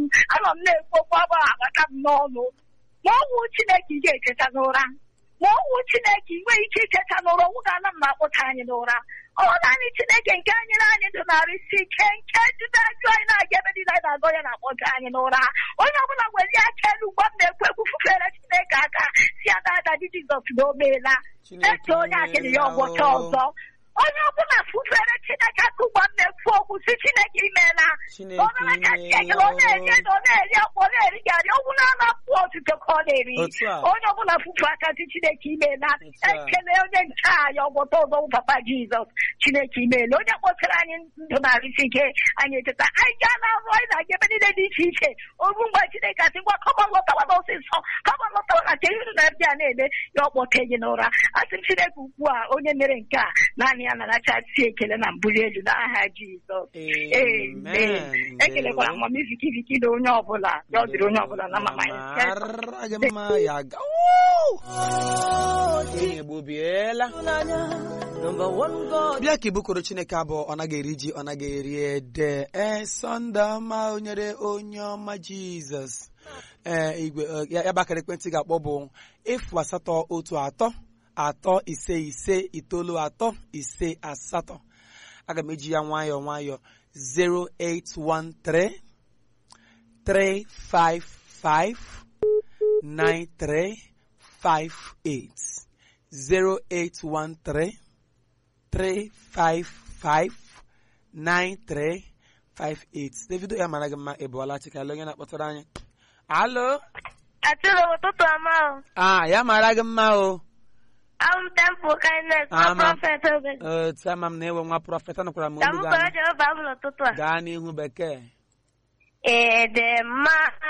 anọ m na-ekwu okwu ọgbọ agbata m n'ọnụ ma ọnwụ chineke ị ga-echeta n'ụra ma ọnwụ chineke ị nweghị ike icheta n'ụra ọnwụ ga-ana m akpụta anyị n'ụra ọ naanị chineke nke anyị na anyị ndụ narịsi ike nke jide ajụ anyị na-aga ebe niile anyị na-agọ ya na-akpọta anyị n'ụra onye ọbụla nwere aka elu ugbo m na-ekwu ekwu fufere chineke aka si ya dada di jizọs na o meela eche onye akịrị ya ọgbọcha ọzọ onye ọbụla fufere chineke aka ugbo m na-ekwu okwu si chineke imeela Chineke ọnụla ka chineke ọ na-eri ede ọ na-eri akpọ ọ na-eri garị ọgwụ na-anapụ otuto ka ọ na-eri Otu a. onye ọbụla fufu aka si chineke imeela Otu a. ekele onye nche anyị ọgbọta ọzọ bụ papa jizọs chineke imeela onye kpọtara anyị ndụ narịsi ike anyị echeta anyị gaa na ọrụ anyị na-aga ebe niile dị iche iche oru mgbe chineke asị ngwa kọba lọtawa n'ọsịsọ kọba lọtawa na nke iru na ebe a na-eme ya ọkpọte gị n'ụra asị m chineke ugbu a onye mere nke a naanị ya na-anachasị ekele na mbuli elu n'aha jizọs Amen. ekelekwara amamiziki viki na onye ọbụla ya ọ dịrị onye ọbụla na mama ya Mara gị mma ya ga Woo! Onye gbobiela bịa ka ibukoro chineke abụọ ọ naghị eri ji ọ naghị eri ede ee sọnde ọma onyere onye ọma jizọs ee igwe eh, ya ya bakara ekwentị ga-akpọ bụ efu asatọ otu atọ atọ ise ise itoolu atọ ise asatọ aga m eji ya nwayọọ nwayọọ 0813 355 9358 0813 355 9358 Davido ya mara gị mma ị bụọla chikala onye na-akpọtara anyị alo Atụrụ ụtụtụ ọma o. ah ya mara gị mma o Abụ m Temple Kindness na Ama. Prọfet Obe. otu ama m na-ewe nwa prọfeta nụkwara m Ka olu m gị kọrọ anya. Jehova m n'ụtụtụ a. gaa n'ihu bekee Ịdị mma